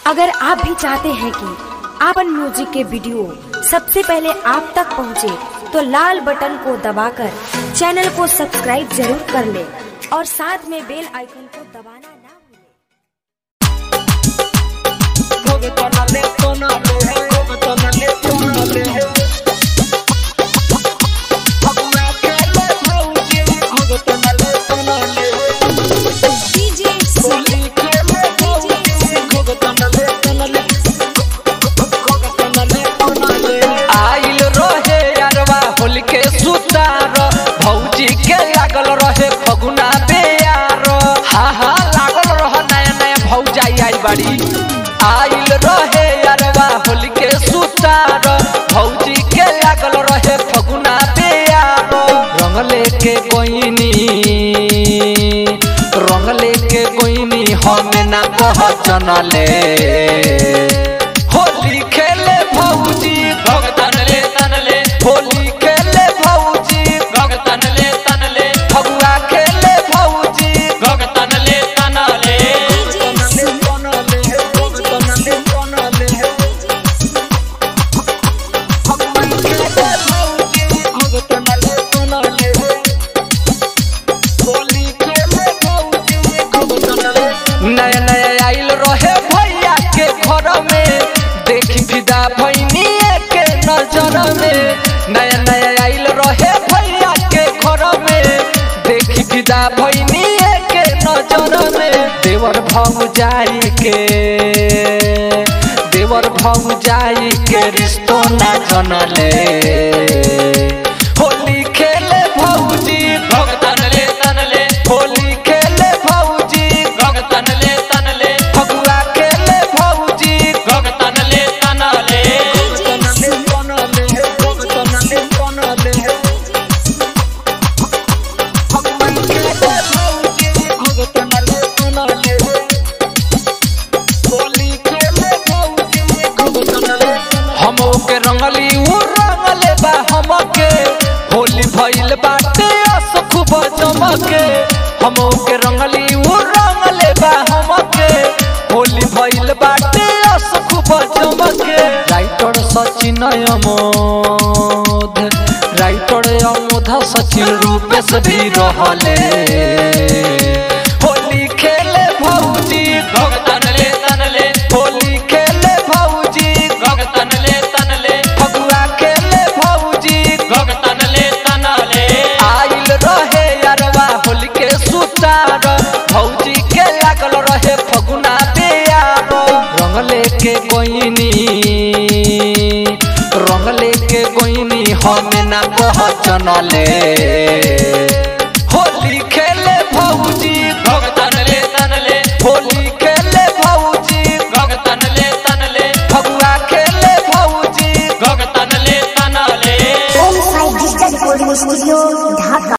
अगर आप भी चाहते हैं कि आपन म्यूजिक के वीडियो सबसे पहले आप तक पहुंचे, तो लाल बटन को दबाकर चैनल को सब्सक्राइब जरूर कर ले और साथ में बेल आइकन को दबाना ना भूलें। आइल रहे यारवा होल के सुतार भौजी के लागल रहे फगुना बेयार हा हा लागल रह नया नया भौजाई आई बाड़ी आइल रहे यारवा होल के सुतार भौजी के लागल रहे फगुना बेयार रंग लेके कोइनी रंग लेके कोइनी हमें ना कह चनले होली खेले भौजी भगतन ले तनले होली खेले भौजी भगतन ले तनले फगुआ खेले भौजी भगतन ले तनले नया नया आइल रहे भैया के घर में देखी फिदा भैनी के नजर में नया नया आइल रहे भैया के घर में देखी फिदा भैनी के नजर में देवर भौजाई के देवर भौजाई के रिश्तो ना जनले होली खेले भौजी भगतन ले तनले होली खेले भौजी भगतन ले तनले फगुआ खेले भौजी भगतन ले तनले हम के रंगली उ रंगले बा हमके होली भइल बाटे अस खूब जमके हम के रंगली उ रंगले बा हमके होली भइल बाटे अस खूब जमके राइटर सचिन अमोध राइटर अमोध सचिन रूपेश भी रहले होली खेले भौजी भगतन ले तनले होली खेले भौजी भगतन ले तनले फगुआ खेले भौजी भगतन ले तनले आइल रहे यारवा होली के सुतार भौजी के लागल रहे फगुना बेयार रंग लेके कोइनी रंग लेके कोइनी हमें ना कह चनले